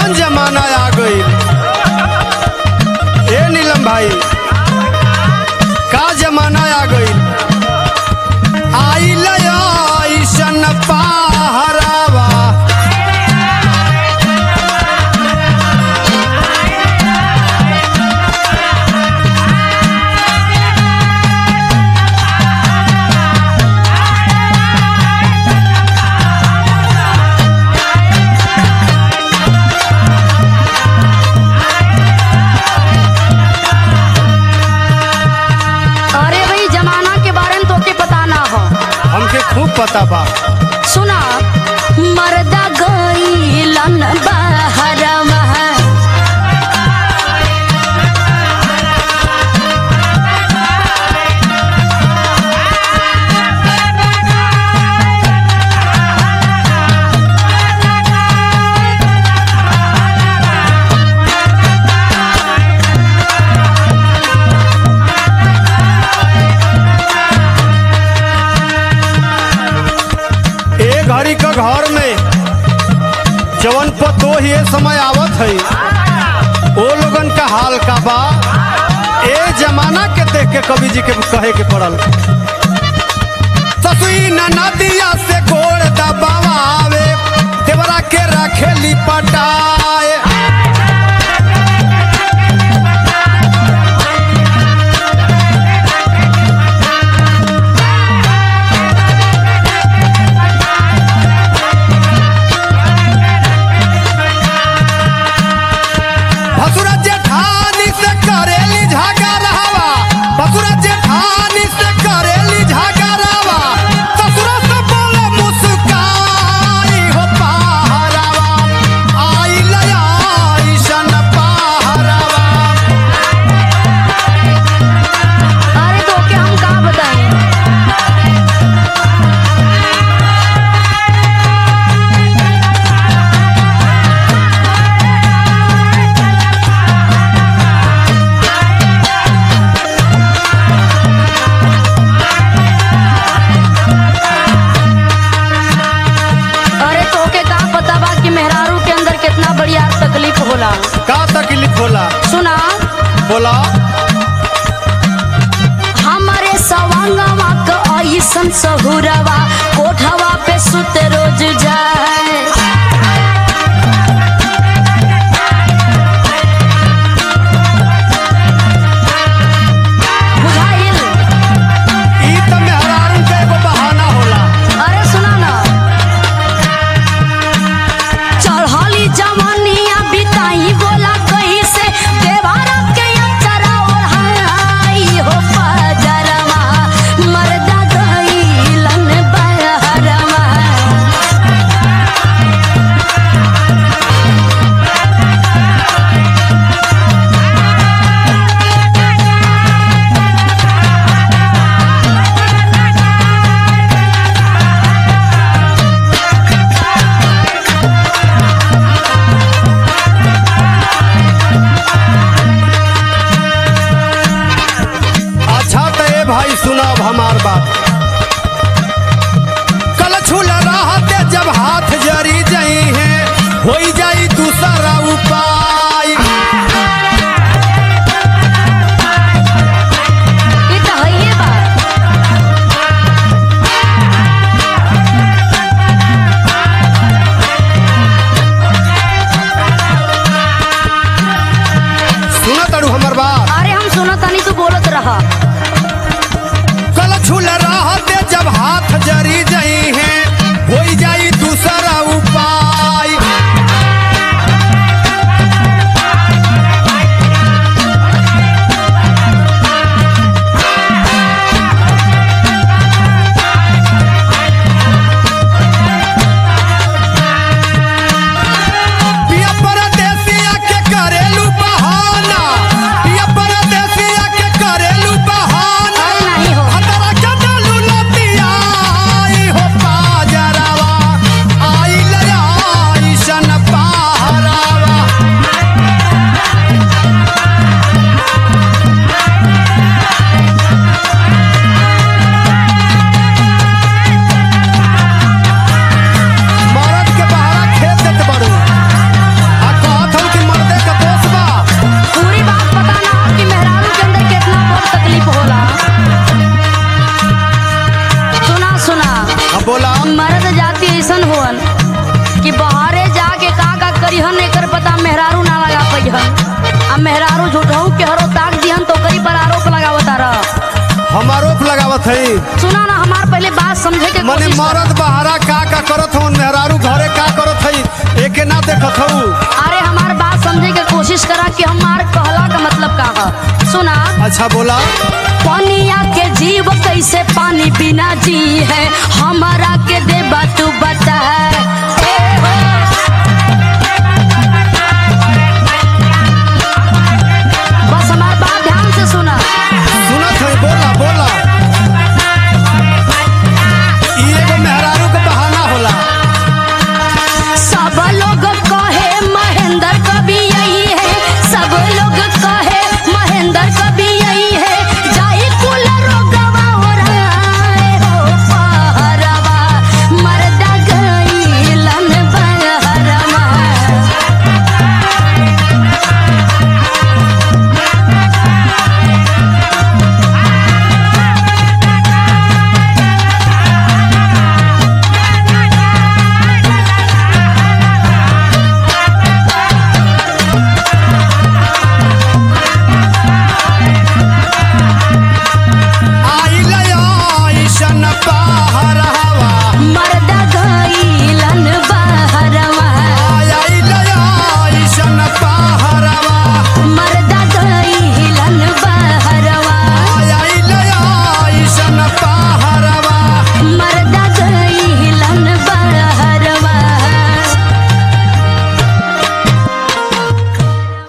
कैसन जमाना आ गई ए नीलम भाई का जमाना आ गई आई ऐसन पहरावा अरे भाई जमाना के बारे में तोके पता ना हो हमके खूब पता बा सुना मर्दा गईलन बहरवा ए घड़ी का घर में जवन पतो ही ये समय आवत है ओ लोगन का हाल का बा ए जमाना के देख के कवि जी के कहे के पड़ल ससुई नदिया से गोड़ दबावे देवरा के रखेली पटाए भसुरा जेठानी से करेली झगड़ावा भसुरा जेठानी से करेली झगड़ावा ससुरा से बोले मुस्काई हो पहरावा आई लया ईशन पहरावा अरे तोके हम का बताएं अरे तोके का पता बा कि मेहरारू के अंदर कितना बढ़िया तकलीफ होला का तकलीफ होला सुना बोला हमारे सवांगवा क ऐसन सहुरवा कोठवा पे सुते रोज जाए बुझाइल ई त मेहरारू के एगो बहाना होला अरे सुना ना चढ़ली जवानिया बिताई बोला कहीं से देवारा के अचरा ओढ़ाई हो पजरवा मर्दा गईलन बहरवा अच्छा तो ए भाई सुनाब हमार बात कल छुल रहते जब हाथ जरी जई है हो जाई दूसरा उपाय ये तो हइये बा सुना तड़ू हमर बात अरे हम सुनो तनी तू बोलत रहा कल छुल रहते जब हाथ जरी जई है हो जाई दूसरा उपाय पिया परदेसिया के करेलू बहाना पिया परदेसिया के करेलू बहाना अरे नहीं हो। हतरा के डालू लतिया आई मेहरारू ना लगा पैहन अब मेहरारू झूठहू के हरो ताक दिहन तो कई पर आरोप लगावता रह हम आरोप लगावत हई सुना ना हमार पहले बात समझे के मने कोशिश कर। मरद बहारा का का करत हूँ मेहरारू घरे का करत हई एके ना देखत हूँ अरे हमार बात समझे के कोशिश करा कि हमार कहला का मतलब का है सुना अच्छा बोला पनिया के जीव कैसे पानी बिना जी है हमारा के देबा तू बता